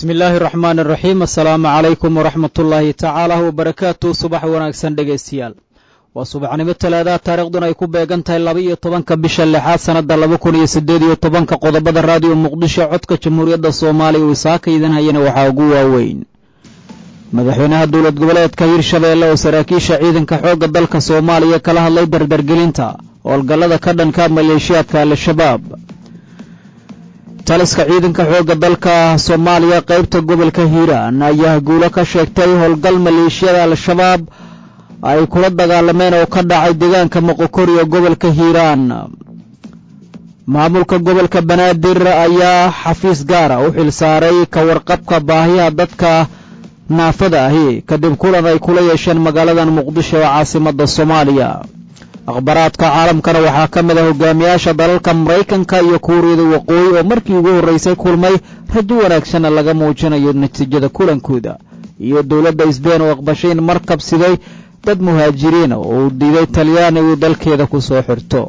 bismi illaahi araxmaan araxiim assalaamu calaykum waraxmatullaahi tacaala wabarakaatu subax wanaagsan dhegaystayaal waa subaxnimo talaadaha taariikhduna ay ku beegan tahay laba iyo tobanka bisha lixaad sannadda laba kun iyo siddeed iyo tobanka qodobada raadiyo muqdisho codka jamhuuriyadda soomaaliya uu isaaka idan hayana waxaa ugu waaweyn madaxweynaha dowlad goboleedka hirshabeelle oo saraakiisha ciidanka xoogga dalka soomaaliya kala hadlay dardargelinta howlgallada ka dhanka maleeshiyaadka al-shabaab taliska ciidanka xoogga dalka soomaaliya qaybta gobolka hiiraan ayaa guulo ka sheegtay howlgal maleeshiyada al-shabaab ay kula dagaalameen oo ka dhacay deegaanka moqokoriyo gobolka hiiraan maamulka gobolka banaadir ayaa xafiis gaara u xil saaray ka warqabka baahiyaha dadka naafada ahi kadib kulan ay kula yeesheen magaaladan muqdisho ee caasimadda soomaaliya akhbaraadka caalamkana waxaa ka mid ah hogaamiyaasha dalalka maraykanka iyo kuuriyada waqooyi oo markii ugu horraysay kulmay rajo wanaagsanna laga muujinayo natiijada kulankooda iyo dowladda isbeen oo aqbashay in markab siday dad muhaajiriina oo uu diiday talyaanigu dalkeeda ku soo xirto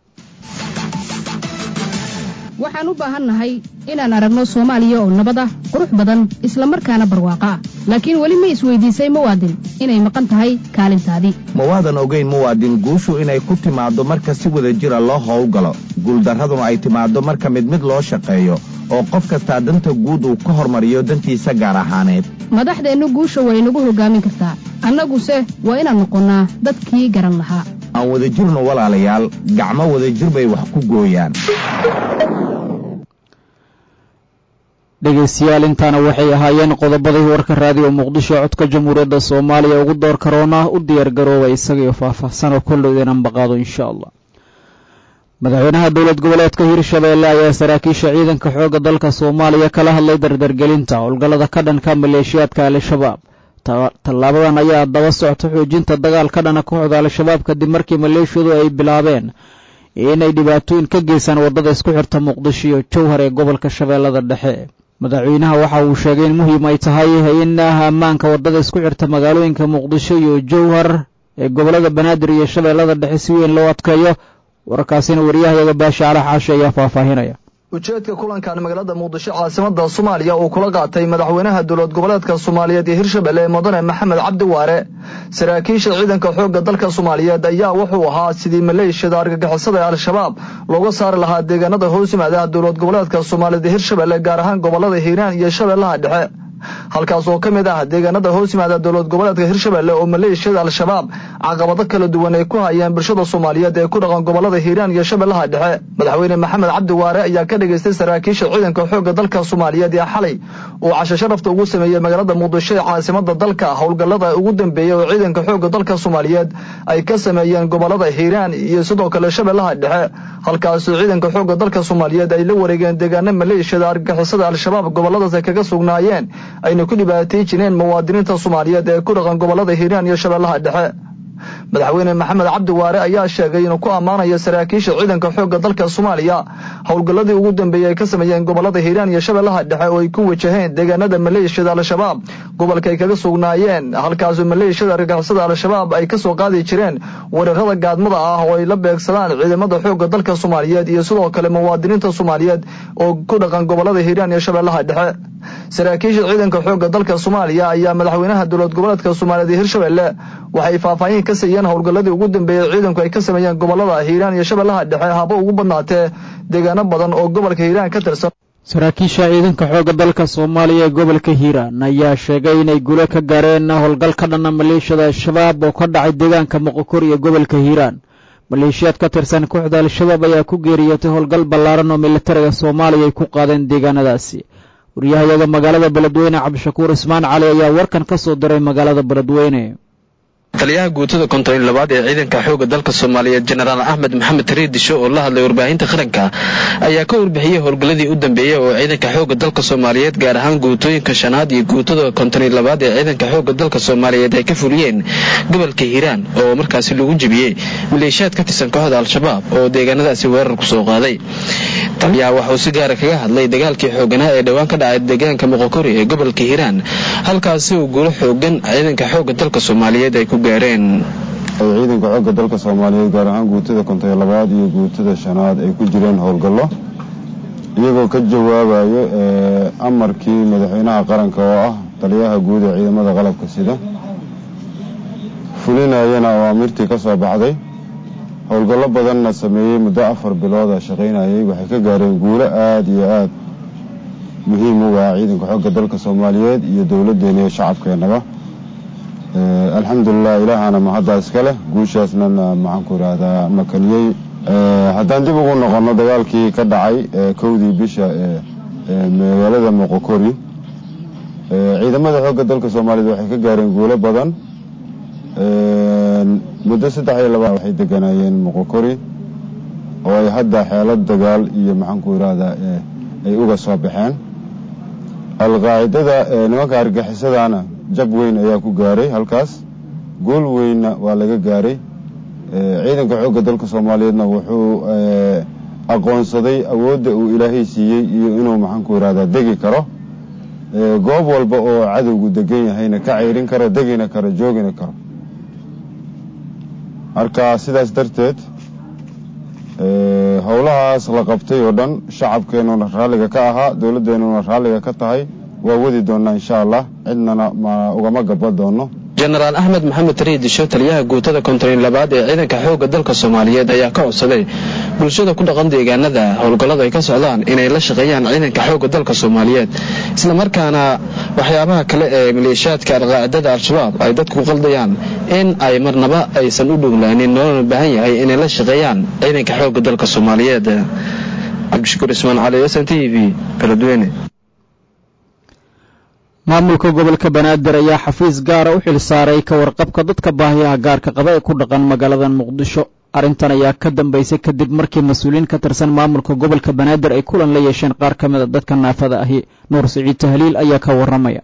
waxaan u baahannahay inaan aragno soomaaliya oo nabad ah qurux badan isla markaana barwaaqo ah laakiin weli ma isweydiisay muwaadin inay maqan tahay kaalintaadii ma waadan ogayn muwaadin guushu inay ku timaaddo marka si wada jira loo howlgalo guuldarraduna ay timaaddo marka mid mid loo shaqeeyo oo qof kastaa danta guud uu ka hormariyo dantiisa gaar ahaaneed madaxdeennu guusha way nagu hoggaamin kartaa annaguse waa inaan noqonnaa dadkii garan lahaa aan wadajirno walaalayaal gacmo wadajir bay wax ku gooyaan dhegaystayaal intaana waxay ahaayeen qodobadii warka raadiyo muqdisho codka jamhuuriyadda soomaaliya ugu door karoona u diyaar garooba isagaiyo faahfaahsan oo kollowd inaan baqaado insha allah madaxweynaha dowlad goboleedka hirshabeelle ayaa saraakiisha ciidanka xoogga dalka soomaaliya kala hadlay dardargelinta howlgallada ka dhanka maleeshiyaadka al-shabaab tallaabadan ayaa daba socta xoojinta dagaal ka dhana kooxda al-shabaab kadib markii maleeshiyadu ay bilaabeen inay dhibaatooyin ka geysaan waddada isku xirta muqdisho iyo jowhar ee gobolka shabeellada dhexe madaxweynaha waxa uu sheegay in muhiim ay tahay in ammaanka waddada isku xirta magaalooyinka muqdisho iyo jowhar ee gobollada banaadir iyo shabeellada dhexe si weyn loo adkeeyo wararkaasina wariyahayaga baashi cala xaashi ayaa faahfaahinaya ujeedka kulankan magaalada muqdisho caasimada soomaaliya uu kula qaatay madaxweynaha dowlad goboleedka soomaaliyeed ee hirshabelle mudane maxamed cabdi waare saraakiisha ciidanka xoogga dalka soomaaliyeed ayaa wuxuu ahaa sidii maleeshiyada argagixisada ee al-shabaab looga saari lahaa deegaanada hoos yimaadaha dowlad goboleedka soomaaliyeed ee hirshabelle gaar ahaan gobolada hiiraan iyo shabeellaha dhexe halkaas oo ka mid ah deegaanada hoos yimaada dowlad goboleedka hirshabelle oo maleeshiyada al-shabaab caqabado kala duwan ay ku hayeen bulshada soomaaliyeed ee ku dhaqan gobolada hiiraan iyo shabeellaha dhexe madaxweyne maxamed cabdi waare ayaa ka dhagaystay saraakiisha ciidanka xoogga dalka soomaaliyeed ee xalay uu casho sharafta ugu sameeyey magaalada muqdisho ee caasimada dalka howlgallada ugu dambeeyey oo ciidanka xoogga dalka soomaaliyeed ay ka sameeyeen gobolada hiiraan iyo sidoo kale shabeellaha dhexe halkaasoo ciidanka xoogga dalka soomaaliyeed ay la wareegeen deegaano maleeshiyada argagixisada al-shabaab goboladaas ay kaga sugnaayeen ayna ku dhibaatay jireen muwaadiniinta soomaaliyeed ee ku dhaqan gobolada hiiraan iyo shabeellaha dhexe madaxweyne maxamed cabdi waare ayaa sheegay inuu ku ammaanayo saraakiisha ciidanka xoogga dalka soomaaliya howlgalladii ugu dambeeyey ay ka sameeyeen gobolada hiiraan iyo shabeellaha dhexe oo ay ku wajaheen deegaanada maleeshiyada al-shabaab gobolka ay kaga sugnaayeen halkaasoo maleeshiyada argagixisada al-shabaab ay ka soo qaadi jireen weerarada gaadmada ah oo ay la beegsadaan ciidamada xoogga dalka soomaaliyeed iyo sidoo kale muwaadiniinta soomaaliyeed oo ku dhaqan gobolada hiiraan iyo shabeellaha dhexe saraakiisha ciidanka xoogga dalka soomaaliya ayaa madaxweynaha dowlad goboleedka soomaaliyeed ee hirshabelle waxay faahfaahin ka siiyeen howlgalladii ugu dambeeyey ciidanku ay ka sameeyeen gobolada hiiraan iyo shabeellaha dhexe haba ugu badnaatee deegaano badan oo gobolka hiiraan ka tirsan saraakiisha ciidanka xoogga dalka soomaaliya ee gobolka hiiraan ayaa sheegay inay gulo ka gaareen howlgal ka dhana maleeshiyada al-shabaab oo ka dhacay deegaanka moqokor iyo gobolka hiiraan maleeshiyaad ka tirsan kooxda al-shabaab ayaa ku geeriyootay howlgal ballaaran oo militariga soomaaliya ay ku qaadeen deegaanadaasi waryahayaga magaalada beledweyne cabdishakuur ismaan cali ayaa warkan ka soo diray magaalada beledweyne taliyaha guutada konton labaad ee ciidanka xoogga dalka soomaaliyeed jenaraal axmed maxamed tariidisho oo la hadlay warbaahinta qaranka ayaa ka warbixiyey howlgalladii u dambeeyey oo ciidanka xoogga dalka soomaaliyeed gaar ahaan guutooyinka shanaad iyo guutada konton labaad ee ciidanka xoogga dalka soomaaliyeed ay ka fuliyeen gobolka hiiraan oo markaasi lagu jebiyey maleeshiyaad ka tirsan kooxda al-shabaab oo deegaanadaasi weerar ku soo qaaday taliyaha waxauu si gaara kaga hadlay dagaalkii xooganaa ee dhowaan ka dhacay deegaanka moqokori ee gobolka hiiraan halkaasi uu guulo xoogan ciidanka xoogga dalka soomaaliyeed ay ku gaareen ciidanka xoogga dalka soomaaliyeed gaar ahaan guutada konton labaad iyo guutada shanaad ay ku jireen howlgallo iyagoo ka jawaabayo amarkii madaxweynaha qaranka oo ah taliyaha guud ee ciidamada qalabka sida fulinayana awaamirtii ka soo baxday howlgallo badanna sameeyey muddo afar bilooda shaqaynayay waxay ka gaareen guulo aada iyo aada muhiim uga ah ciidanka xoogga dalka soomaaliyeed iyo dowladdeena iyo shacabkeennaba alxamdulilah ilaahana mahaddaa iska leh guushaasnana maxaanku idhaahdaa makaniyey haddaan dib ugu noqonno dagaalkii ka dhacay kowdii bisha magaalada moqokori ciidamada xoogga dalka soomaaliyeed waxay ka gaareen guulo badan muddo saddex iyo laba waxay deganaayeen moqokori oo ay hadda xeelad dagaal iyo maxaanku idhaahdaa ay uga soo baxeen alqaacidada nimanka argixisadaana jab weyn ayaa ku gaaray halkaas guul weynna waa laga gaaray ciidanka xoogga dalka soomaaliyeedna wuxuu aqoonsaday awoodda uu ilaahay siiyey iyo inuu maxaanku idhahdaa degi karo goob walba oo cadowgu degan yahayna ka ceyrin karo degina karo joogina karo marka sidaas darteed howlahaas la qabtay oo dhan shacabkeennuna raalliga ka ahaa dowladdeennuna raalliga ka tahay waa wadi doonnaa insha allah cidnana ma ugama gaba doono jenaraal axmed maxamed tariidisho taliyaha guutada kontarin labaad ee ciidanka xoogga dalka soomaaliyeed ayaa ka codsaday bulshada ku dhaqan deegaanada howlgallada ay ka socdaan inay la shaqeeyaan ciidanka xoogga dalka soomaaliyeed islamarkaana waxyaabaha kale ee maleeshiyaadka alqaacidada al-shabaab ay dadku qaldayaan in ay marnaba aysan u dhuglaanin loolana baahan yahay inay la shaqeeyaan ciidanka xoogga dalka soomaaliyeed cabdishakuur ismaan cali s n t v galadweyne maamulka gobolka banaadir ayaa xafiis gaara u xil saaray ka warqabka dadka baahiyaha gaarka qaba ee ku dhaqan magaalada muqdisho arrintan ayaa ka dambaysay kadib markii mas-uuliyiin ka tirsan maamulka gobolka banaadir ay kulan la yeesheen qaar ka mid a dadka naafada ahi nuur siciid tahliil ayaa ka warramaya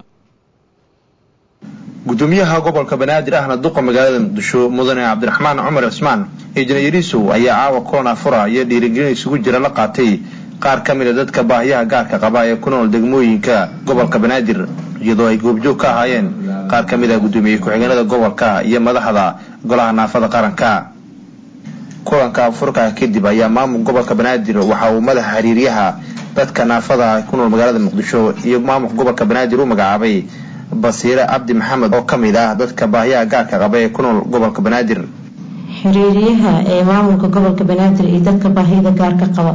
gudoomiyaha gobolka banaadir ahna duqa magaalada muqdisho mudane cabdiraxmaan cumar cismaan injineerisow ayaa caawa kulan afura iyo dhiirigelin isugu jira la qaatay qaar ka mid a dadka baahiyaha gaarka qaba ee ku nool degmooyinka gobolka banaadir iyadoo ay goobjoog ka ahaayeen qaar ka mid ah guddoomiye ku-xigeenada gobolka iyo madaxda golaha naafada qaranka kulanka afurka kadib ayaa maamul gobolka banaadir waxa uu madaxa xiriiryaha dadka naafada ku nool magaalada muqdisho iyo maamulka gobolka banaadir u magacaabay basiire cabdi maxamed oo ka mid ah dadka baahiyaha gaarka qaba ee ku nool gobolka banaadir xiriiryaha ee maamulka gobolka banaadir iyo dadka baahida gaarka qaba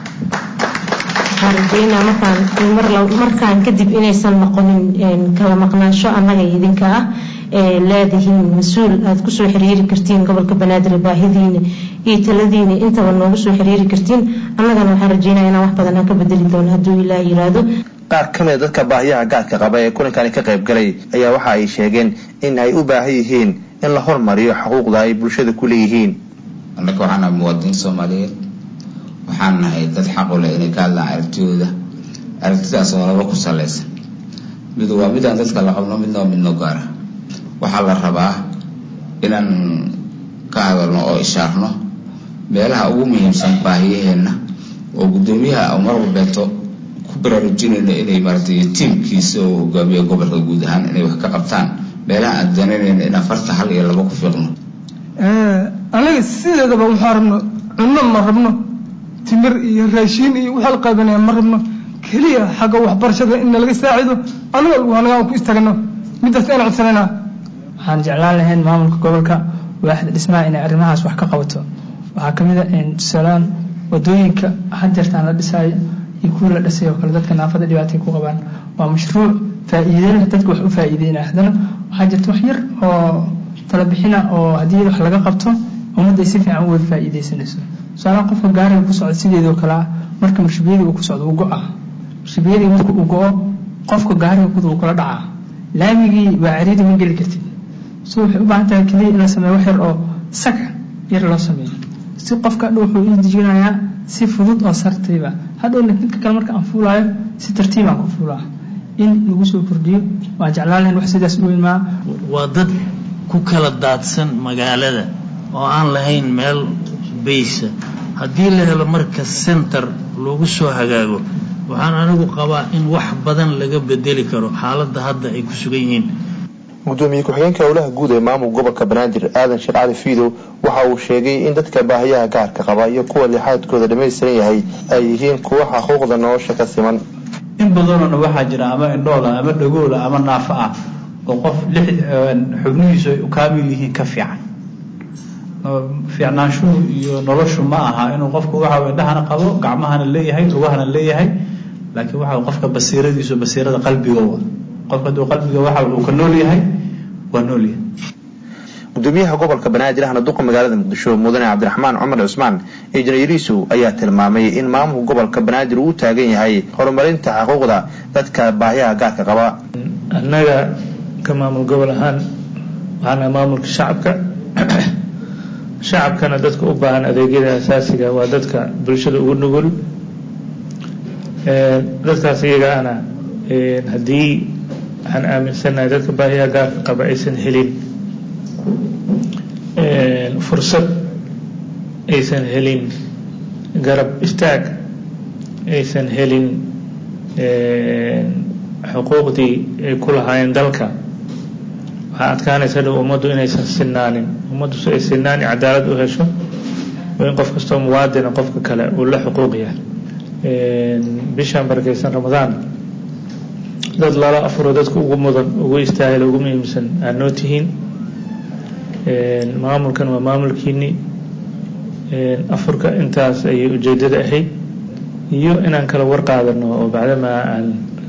waxaan rajeynaa markaan markaan kadib inaysan noqonin kala maqnaansho annaga idinka ah ee leedihiin mas-uul aada kusoo xiriiri kartiin gobolka banaadir baahidiina iyo taladiina intaba noogu soo xiriiri kartiin annagana waxaan rajeynaa inaan wax badan aan ka bedeli doono hadduu ilaah yiraahdo qaar ka mid a dadka baahiyaha gaarka qaba ee kulankani ka qayb galay ayaa waxa ay sheegeen in ay u baahan yihiin in la hormariyo xuquuqda ay bulshada ku leeyihiin annaka waxaan nahay muwaadiniin soomaaliyeed waxaan nahay dad xaq u leh inay ka hadlaan aragtidooda aragtidaas oo laba ku salaysan mid waa midaan dadka la qabno midna waa midnoo gaara waxaa la rabaa inaan ka hadalno oo ishaarno meelaha ugu muhiimsan baahiyaheenna oo guddoomiyaha mar walbeeto ku baraarujinayno inay maaragtay tiimkiisa oo hogaamiya gobolka guud ahaan inay wax ka qabtaan meelaha aan danaynayno inaan farta hal iyo laba ku fiiqno anaga sideedaba waxaa rabno cunno ma rabno timir iyo raashiin iyo waxaa la qaadanaya ma rabno keliya xagga waxbarashada in nalaga saacido aniga anaga aan ku istaagno midaas ayaan codsanaynaa waxaan jeclaan lahayn maamulka gobolka waaxda dhismaha inay arrimahaas wax ka qabato waxaa ka mid a tusaalaan wadooyinka hadeertaan la dhisaayo iyo kuwii la dhisay oo kale dadka naafada dhibaatay ku qabaan waa mashruuc faa'iideyna dadka wax u faa'iideynaya haddana waxaa jirta wax yar oo talabixina oo haddii wax laga qabto ummadda ay si fiican u wada faa'iideysanayso tusaalaha qofka gaariga ku socda sideedoo kale ah marka marshibiyadii uu ku socdo uu go-a marshibiyadii marka uu go-o qofka gaariga kuda uu kula dhacaa laamigii waa cariiri ma geli kartid so waxay u baahan tahay keliya in la sameeyo wax yar oo saga yar loo sameeyo si qofka hadhow wuxuu ii dejinayaa si fudud oo sartiiba hadhowna ninka kale marka aan fuulaayo si tartiibaan ku fuulaa in lagu soo kordhiyo waan jeclaan lahayn wax sidaas u imaa waa dad ku kala daadsan magaalada oo aan lahayn meel baysa haddii la helo marka center lagu soo hagaago waxaan anigu qabaa in wax badan laga bedeli karo xaaladda hadda ay ku sugan yihiin gudoomiye ku-xigeenka howlaha guud ee maamulka gobolka banaadir aadan sheekh cali fiidow waxa uu sheegay in dadka baahiyaha gaarka qaba iyo kuwa lixaadkooda dhammaystiran yahay ay yihiin kuwa xuquuqda nolosha ka siman in badanona waxaa jira ama indhoola ama dhagoola ama naafo ah oo qof lix xubnihiisu ay u kaamil yihiin ka fiican fiicnaanshuhu iyo noloshu ma aha inuu qofku waxa indhahana qabo gacmahana leeyahay lugahana leeyahay laakiin waxa qofka basiiradiisu basiirada qalbigowa qofka hadduu qalbiga waxa uu ka nool yahay waa nool yahay gudoomiyaha gobolka banaadir ahna duqa magaalada muqdisho mudane cabdiraxmaan cumar cusmaan injineeriisu ayaa tilmaamay in maamulka gobolka banaadir uu u taagan yahay horumarinta xuquuqda dadka baahiyaha gaarka qaba annaga ka maamul gobol ahaan waxaana maamulka shacabka shacabkana dadka u baahan adeegyada asaasiga waa dadka bulshada ugu nugul dadkaas iyaga ana haddii waxaan aaminsanahay dadka baahiyaha gaarka qaba aysan helin fursad aysan helin garab istaag aysan helin xuquuqdii ay ku lahaayeen dalka waxaa adkaanaysa dhow ummaddu inaysan sinaanin ummaddu si ay sinaan iyo cadaalad u hesho waa in qof kastoo muwaadina qofka kale uu la xuquuq yahay bishaan barakeysan ramadaan dad lala afuro dadka ugu mudan ugu istaahil ugu muhiimsan aad noo tihiin maamulkan waa maamulkiini afurka intaas ayay ujeedada ahayd iyo inaan kala warqaadano oo bacdamaa aan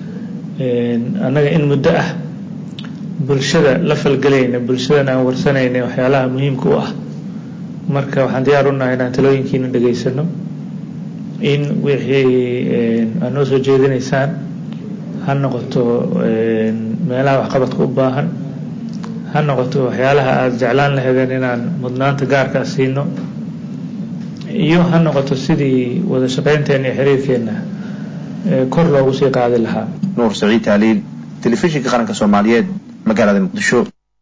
annaga in muddo ah bulshada la falgelayna bulshadana aan warsanayna waxyaalaha muhiimka u ah marka waxaan diyaar u nahay inaan talooyinkiina dhegaysano in wixii aad noo soo jeedinaysaan ha noqoto meelaha waxqabadka u baahan ha noqoto waxyaalaha aada jeclaan lahaydeen inaan mudnaanta gaarka siino iyo ha noqoto sidii wada shaqaynteena iyo xiriirkeena kor loogu sii qaadi lahaa nuur saciid taaliil telefishinka qaranka soomaaliyeed magaalada muqdisho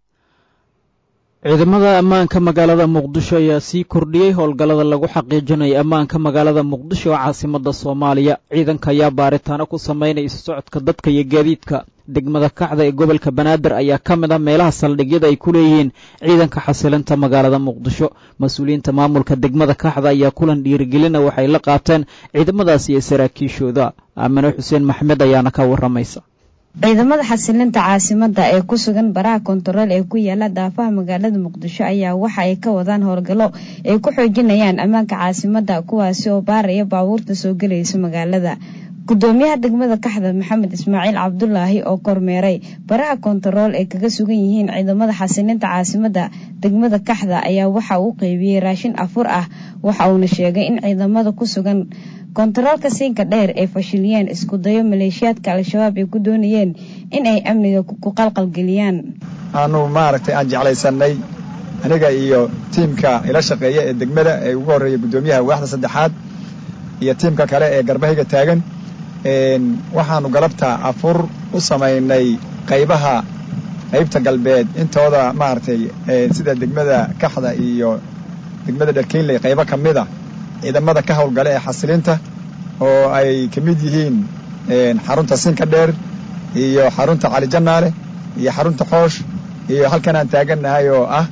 ciidamada ammaanka magaalada muqdisho ayaa sii kordhiyey howlgallada lagu xaqiijinayo ammaanka magaalada muqdisho oo caasimada soomaaliya ciidanka ayaa baaritaano ku sameynaya isu socodka dadka iyo gaadiidka degmada kacda ee gobolka banaadir ayaa ka mid ah meelaha saldhigyada ay ku leeyihiin ciidanka xasilinta magaalada muqdisho mas-uuliyiinta maamulka degmada kaxda ayaa kulan dhiirigelina waxay la qaateen ciidamadaas iyo saraakiishooda aamine xuseen maxmed ayaana ka waramaysa ciidamada xasilinta caasimada ee ku sugan baraha kontarool ee ku yaala daafaha magaalada muqdisho ayaa waxa ay ka wadaan howlgallo ay ku xoojinayaan ammaanka caasimada kuwaasi oo baaraya baabuurta soo gelaysa magaalada gudoomiyaha degmada kaxda maxamed ismaaciil cabdulaahi oo kormeeray baraha kontarool ay kaga sugan yihiin ciidamada xasilinta caasimada degmada kaxda ayaa waxa uu qeybiyey raashin afur ah waxa uuna sheegay in ciidamada ku sugan kontaroolka siinka dheer ay fashiliyeen isku dayo maleeshiyaadka al-shabaab ay ku doonayeen in ay amniga ku qalqalgeliyaan aanu maaragtay aan jeclaysanay aniga iyo tiimka ila shaqeeya ee degmada ee ugu horreeya guddoomiyaha waaxda saddexaad iyo tiimka kale ee garbahayga taagan waxaanu galabta afur u samaynay qaybaha qaybta galbeed intooda maaragtay sida degmada kaxda iyo degmada dharkeynley qaybo ka mid a ciidamada ka howlgala ee xasilinta oo ay ka mid yihiin xarunta sinka dheer iyo xarunta cali janaale iyo xarunta xoosh iyo halkan aan taagannahay oo ah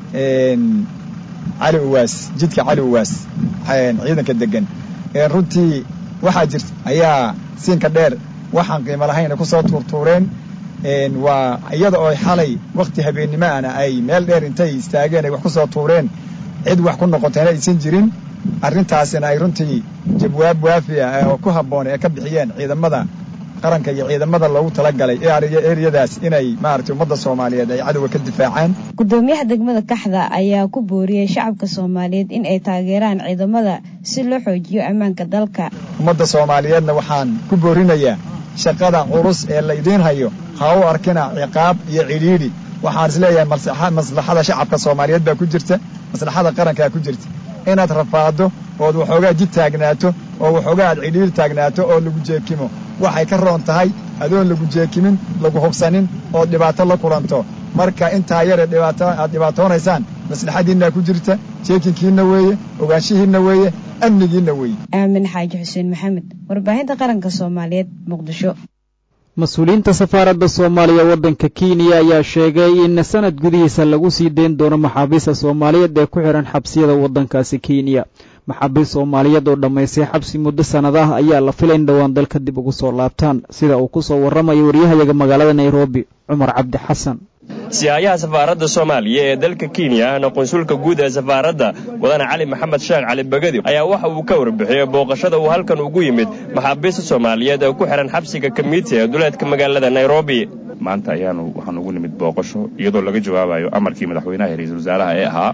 cali uwaas jidka cali uwaas ciidanka degan runtii waxaa jirta ayaa siinka dheer waxaan qiimo lahayna ku soo tuurtuureen waa iyada oo xalay wakhti habeennimo ana ay meel dheer intay istaageen ay wax ku soo tuureen cid wax ku noqotayna aysan jirin arrintaasina ay runtii jawaab waafi ah oo ku habboon ee ka bixiyeen ciidamada qaranka iyo ciidamada loogu talagalay eriyadaas inay maaragtay ummadda soomaaliyeed ay cadowga ka difaacaan gudoomiyaha degmada kaxda ayaa ku booriyey shacabka soomaaliyeed in ay taageeraan ciidamada si loo xoojiyo ammaanka dalka ummadda soomaaliyeedna waxaan ku boorinayaa shaqada culus ee laydiin hayo ha u arkina ciqaab iyo cidhiidhi waxaan isleeyahay maslaxada shacabka soomaaliyeed baa ku jirta maslaxada qarankaa ku jirta inaad rafaado ood waxoogaa jid taagnaato oo waxoogaa aad cidhiidhi taagnaato oo lagu jeekimo waxay ka roon tahay adoon lagu jeekimin lagu hubsanin ood dhibaato la kulanto marka intaa yare dhibaato aad dhibaatoonaysaan maslaxadiinna ku jirta jeekinkiinna weeye ogaanshihiinna weeye amnigiinna weeye aamin xaaji xuseen maxamed warbaahinta qaranka soomaaliyeed muqdisho mas-uuliyiinta safaaradda soomaaliya waddanka kenya ayaa sheegay in sanad gudihiisa lagu sii deyn doono maxaabiista soomaaliyeed ee ku xidhan xabsiyada waddankaasi kenya maxaabiist soomaaliyeed oo dhammaystay xabsi muddo sannad ah ayaa la filay in dhowaan dalka dib ugu soo laabtaan sida uu ku soo warramayo waryahayaga magaalada nairobi cumar cabdi xasan siyaayaha safaaradda soomaaliya ee dalka kenya ahna qunsulka guud ee safaaradda wadane cali maxamed sheekh cali bagadi ayaa waxa uu ka warbixiyey booqashada uu halkan ugu yimid maxaabiista soomaaliyeed ee ku xidhan xabsiga kamiiti ee duleedka magaalada nairobi maanta ayaanu waxaan ugu nimid booqasho iyadoo laga jawaabayo amarkii madaxweynaha iyo ra-iisul wasaaraha ee ahaa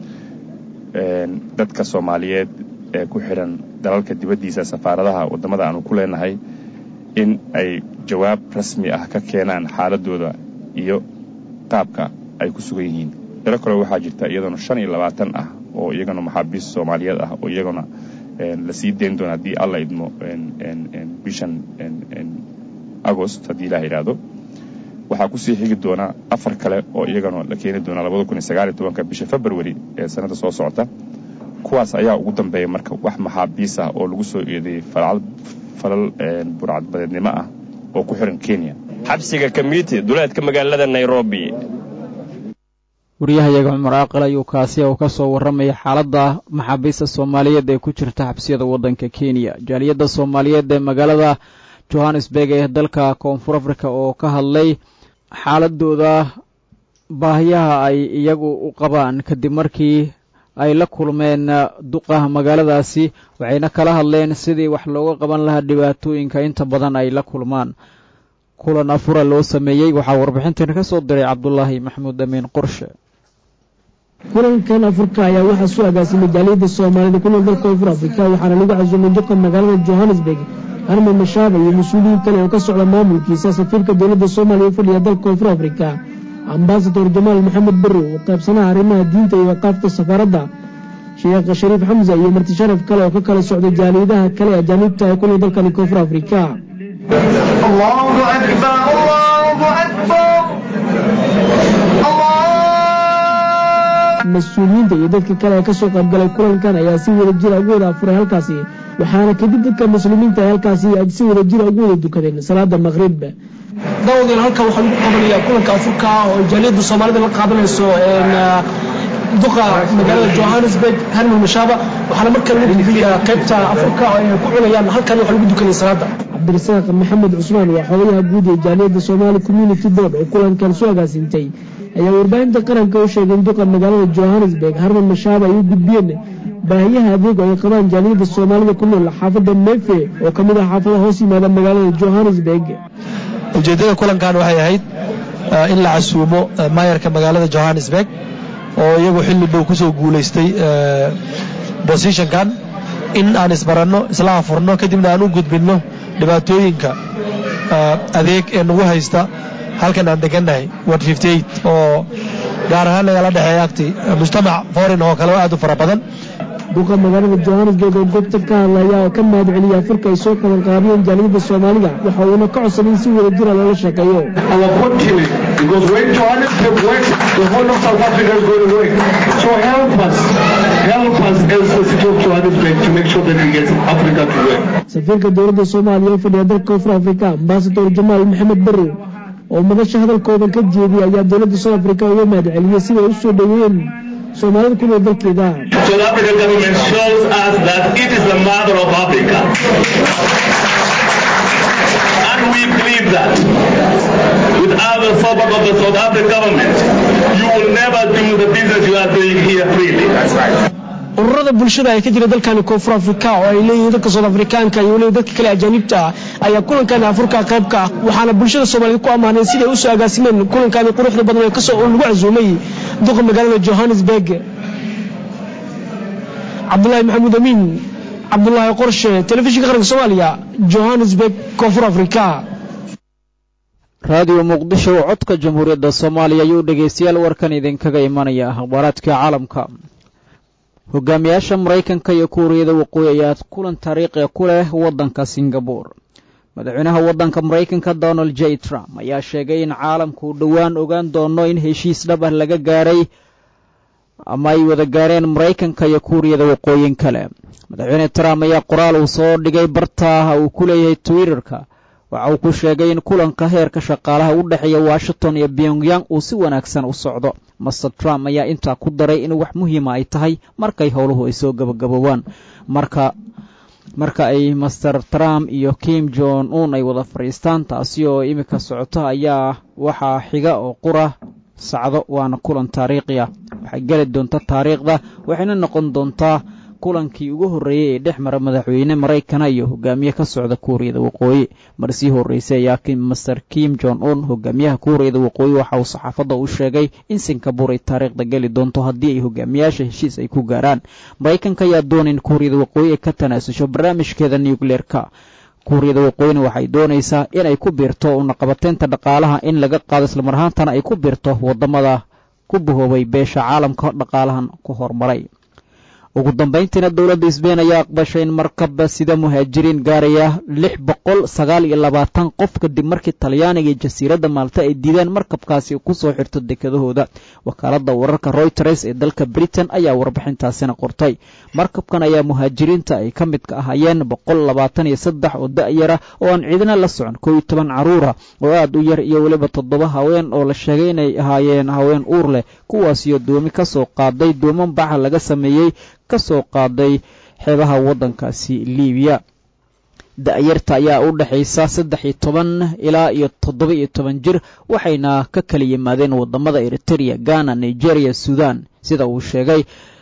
dadka soomaaliyeed ee ku xidhan dalalka dibaddiisa safaaradaha waddamada aanu ku leenahay in ay jawaab rasmi ah ka keenaan xaaladooda iyo qaabka ay ku sugan yihiin dalo kale waxaa jirta iyaduna shan iyo labaatan ah oo iyagana maxaabiist soomaaliyeed ah oo iyaguna la sii dayn doona haddii alla idmo bishan agost haddii ilaah yidhaahdo waxaa kusii xigi doona afar kale oo iyagana la keeni doona labada kun iyo sagaal iyo tobanka bisha february ee sanadda soo socota kuwaas ayaa ugu dambeeya marka wax maxaabiis ah oo lagu soo eedeeyey falal burcadbadeednimo ah oo ku xiran kenya xabsiga kamiiti duleedka magaalada nairobi waryahayaga cumar aaqil ayuu kaasi uu ka soo warramaya xaaladda maxaabiista soomaaliyeed ee ku jirta xabsiyada waddanka kenya jaaliyadda soomaaliyeed ee magaalada johannesburg ee dalka koonfur africa oo ka hadlay xaaladooda baahiyaha ay iyagu u qabaan kadib markii ay la kulmeen duqa magaaladaasi waxayna kala hadleen sidii wax looga qaban lahaa dhibaatooyinka inta badan ay la kulmaan kulan afura loo sameeyey waxaa warbixintan ka soo diray cabdulaahi maxamuud amiin qorshe kulankan afurka ayaa waxaa soo agaasimay jaaliyadda soomaalida ku nool dalka koonfur afrika waxaana lagu casuumay duqa magaalada johannesburg arme mashaaba iyo mas-uuliyiin kale oo ka socda maamulkiisa safiirka dowladda soomaaliya u fadhiya dalka koonfur afrika ambasador jamaal maxamed barrow oo qaybsanaha arrimaha diinta iyo waqaafta safaaradda sheekh shariif xamsa iyo marti sharaf kale oo ka kala socday jaaliyadaha kale ee ajaaniibta ee ku nool dalkani koonfur afrika mas-uuliyiinta iyo dadka kale ee kasoo qaybgalay kulankan ayaa si wada jira ugu wada afuray halkaasi waxaana kadib dadka muslimiinta ee halkaasi si wada jira ugu wada dukadeen salaada maqrib daawadiin halkan waxaa lagu qabanayaa kulanka afurka oo jaaliyadda soomaalida la qaadanayso duqa magaalada johannesburg harmel mashaaba waxaana markaa lagu gudbiyaa qaybta afurka oo ay ku cunayaan halkan waxaa lagu dukanaya salaada cabdirasaaq maxamed cusmaan waa xogayaha guud ee jaaliyadda soomaali community board oo kulankan soo agaasintay ayaa warbaahinta qaranka u sheegay in duqa magaalada johannesburg harmel mashaaba ay u gudbiyeen baahiyaha adeeg oo ay qabaan jaaliyadda soomaalida ku nool xaafadda mefe oo ka mid ah xaafadaha hoos yimaada magaalada johannesburg ujeeddada kulankan waxay ahayd in la casuumo maayarka magaalada johannesburg oo iyagu xilli dhow kusoo guulaystay bosishonkan in aan isbaranno isla afurno kadibna aan u gudbinno dhibaatooyinka adeeg ee nagu haysta halkan aan degannahay ward oo gaar ahaan nagala dhexeeya agti mujtamac foreign oo kale oo aad u fara badan duqa magaalada johannesburg oo goobta ka hadlaya oo ka mahad celiya afurka ay soo qaban qaabiyeen jaaliyadda soomaalida waxa uuna ka codsaday in si wada jira loola shaqeeyo safiirka dowladda soomaaliya oo fadhiya dalka koonfur afrika ambasador jamaal maxamed barrow oo madasha hadalkoodan ka jeediyay ayaa dowladda south africa uga mahad celiyey sida ay u soo dhoweeyeen soomaalida ku nool dalkeeda South African government shows us that it is the mother of Africa. And we believe that without the support of the South African government, you will never do the business you are doing here freely. That's right. ururada bulshada ee ka jira dalkani koonfur afrika oo ay leeyihiin dadka sood afrikaanka iyo weliba dadka kale ajaanibta ah ayaa kulankani afurka qaybka ah waxaana bulshada soomaaliyed ku ammaaneen siday u soo agaasimeen kulankani quruxda badan ee kasoo lagu casuumay duqa magaalada johannesburg cabdulaahi maxamuud amiin cabdulaahi qorshe telefishinka qaranka soomaaliya johannesburg koonfur afrika raadiyo muqdisho oo codka jamhuuriyadda soomaaliya ayuu dhegaystayaal warkan idinkaga imanaya akhbaaraadka caalamka hogaamiyaasha maraykanka iyo kuuriyada waqooyi ayaa kulan taariikhi ku leh waddanka singabore madaxweynaha waddanka maraykanka donald j trump ayaa sheegay in caalamku dhowaan ogaan doono in heshiis dhab ah laga gaaray ama ay wada gaareen maraykanka iyo kuuriyada waqooyin kale madaxweyne trump ayaa qoraal uu soo dhigay barta uu ku leeyahay twitterka waxa uu ku sheegay in kulanka heerka shaqaalaha u dhexeeya washington iyo pyongyang uu si wanaagsan u socdo master trump ayaa intaa ku daray in wax muhiima ay tahay markay howluhu ay soo gabagaboobaan marka marka ay master trump iyo kim jon un ay wada fadhiistaan taasi oo iminka socota ayaa waxaa xiga oo qura sacdo waana kulan taariikhi ah waxay geli doonta taariikhda waxayna noqon doontaa kulankii ugu horreeyey ee dhex mara madaxweyne maraykana iyo hogaamiye ka socda kuuriyada waqooyi mar sii horreysay ayaa master kim jon un hogaamiyaha kuuriyada waqooyi waxa uu saxaafadda u sheegay in singabur ay taariikhda geli doonto haddii ay hogaamiyaasha heshiis ay ku gaaraan maraykanka ayaa doonay in kuuriyada waqooyi ay ka tanaasusho barnaamijkeeda nucleerka kuuriyada waqooyina waxay doonaysaa inay ku biirto unaqabateynta dhaqaalaha in laga qaado islamar ahaantana ay ku biirto waddamada ku bahoobay beesha caalamka dhaqaalahan ku horumaray ugu dambayntiina dowladda sbein ayaa aqbashay in markaba sida muhaajiriin gaaraya lix boqol sagaal iyo labaatan qof kadib markii talyaaniga iyo jasiiradda maalta ay diideen markabkaasi ku soo xirto dekedahooda wakaaladda wararka royters ee dalka britain ayaa warbixintaasina qortay markabkan ayaa muhaajiriinta ay ka midka ahaayeen boqol labaatan iyo saddex oo da-yara oo aan ciidina la socon koo iyo toban caruura oo aad u yar iyo weliba toddoba haween oo la sheegay inay ahaayeen haween uur leh kuwaasiyo doomi ka soo qaaday dooman baxa laga sameeyey ka soo qaaday xeebaha waddankaasi liibiya da-yarta ayaa u dhexaysa saddex iyo toban ilaa iyo toddoba iyo toban jir waxayna ka kala yimaadeen waddamada eritereya ghana nigeria sudan sida uu sheegay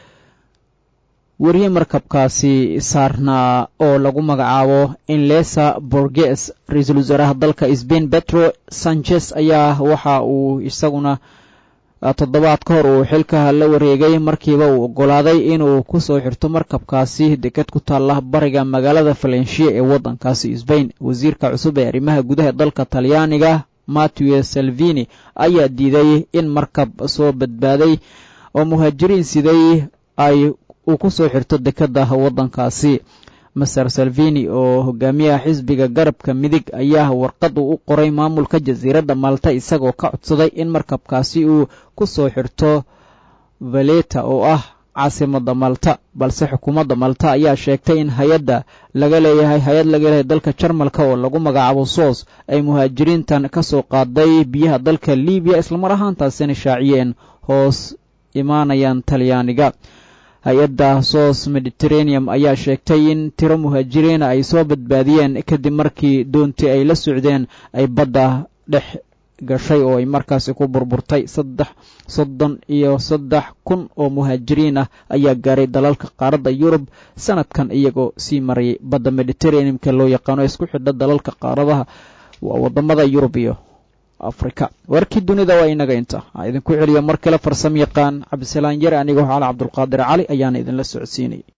weriye markabkaasi saarnaa oo lagu magacaabo inlesa borges ra-iisul wasaaraha dalka sbain petro sanchez ayaa waxa uu isaguna toddobaad ka hor uu xilka la wareegay markiiba uu oggolaaday inuu ku soo xirto markabkaasi deked ku taalla bariga magaalada valencia ee waddankaasi sbain wasiirka cusub ee arrimaha gudaha dalka talyaaniga matthew salvini ayaa diiday in markab soo badbaaday oo muhaajiriin siday ay uu ku soo xirto dekedda waddankaasi master salvini oo hogaamiyaha xisbiga garabka midig ayaa warqad uu u qoray maamulka jasiiradda malta isagoo ka codsaday in markabkaasi uu ku soo xirto valeta oo ah caasimadda malta balse xukuumadda malta ayaa sheegtay in hay-adda laga leeyahay hay-ad laga leeyahay dalka jarmalka oo lagu magacaabo soos ay muhaajiriintan ka soo qaaday biyaha dalka libiya islamar ahaantaasina shaaciyeen hoos imaanayaan talyaaniga hay-adda soos mediterraneum ayaa sheegtay in tiro muhaajiriina ay soo badbaadiyeen kadib markii doontii ay la socdeen ay badda dhex gashay oo ay markaasi ku burburtay saddex soddon iyo saddex kun oo muhaajiriin ah ayaa gaaray dalalka qaaradda yurub sanadkan iyagoo sii marayay badda mediterraneumka loo yaqaano isku xidha dalalka qaaradaha waa waddamada yurub iyo afrika warkii dunida waa inaga inta a idinku celiyo mar kale farsamo yaqaan cabdisalaan yare anigoo xaala cabdulqaadir cali ayaana idinla socodsiinayay